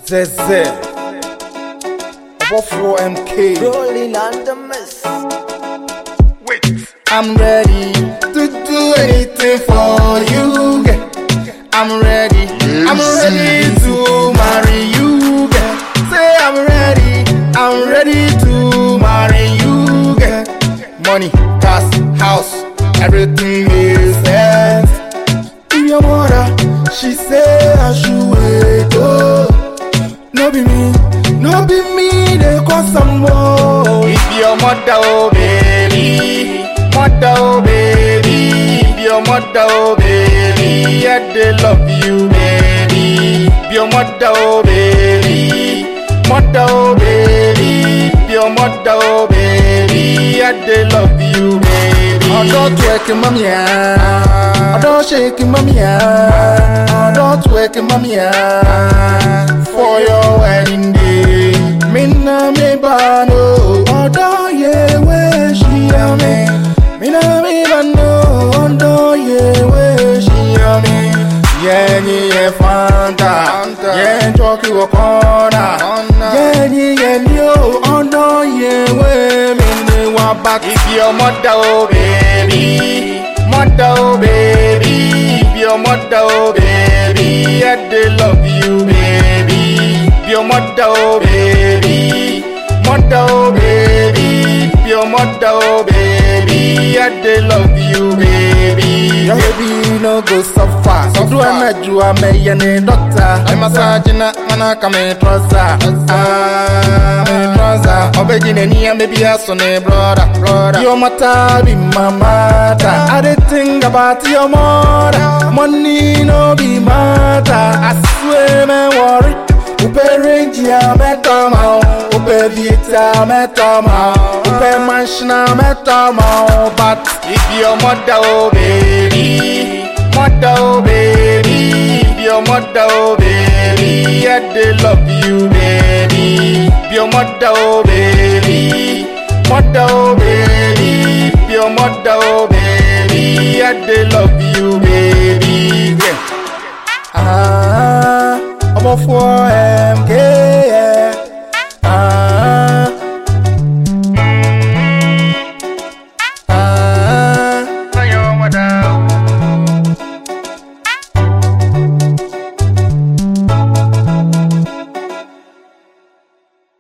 Zeze. Above MK. Rolling on the mist. I'm ready to do anything for you. girl. I'm ready. I'm ready to marry you. girl. Say I'm ready. I'm ready to marry you. girl. Money, cars, house, everything makes sense. If your mother, she say I should wait. Oh, no be me, no be me. They cause some more. If your mother, oh baby, mother, oh baby, if your mother, oh baby, yeah they love you, baby. If your mother, oh baby, mother, oh baby, if your mother, oh baby, yeah they love you, baby. Ọ̀dọ́ twerking mami ya, ọ̀dọ́ shaking mami ya, ọ̀dọ́ twerking mami ya, for your wedding day. Mi na mi ba no, ọ̀dọ́ ye we ṣiya mi. Mi na mi ba no, ọ̀dọ́ ye we ṣiya mi. Yẹ́nì yẹ fanta, yẹ́n jọ́kì wọ kọ́nà. Yẹ́nì yẹ ní o, ọ̀dọ́ ye we mi ni wà bá. If your mother oh baby, mother oh baby, if your mother oh baby, yeah they love you baby. If your mother oh baby, mother oh baby, if your mother oh baby, yeah they love you baby. Your baby no go suffer. So do I met you, I may any doctor. I'm massaging a man, I come in trouser. Ah, me trouser. Obegin any and maybe a son, brother, brother. Your mother be my mother. I did think about your mother. Money no be matter. I swear, man, worry. Upe range ya metama Upe vita metama Upe manshna metama But if your mother oh baby Mother oh baby If your mother oh baby Yeah they love you baby If your mother oh baby Mother oh baby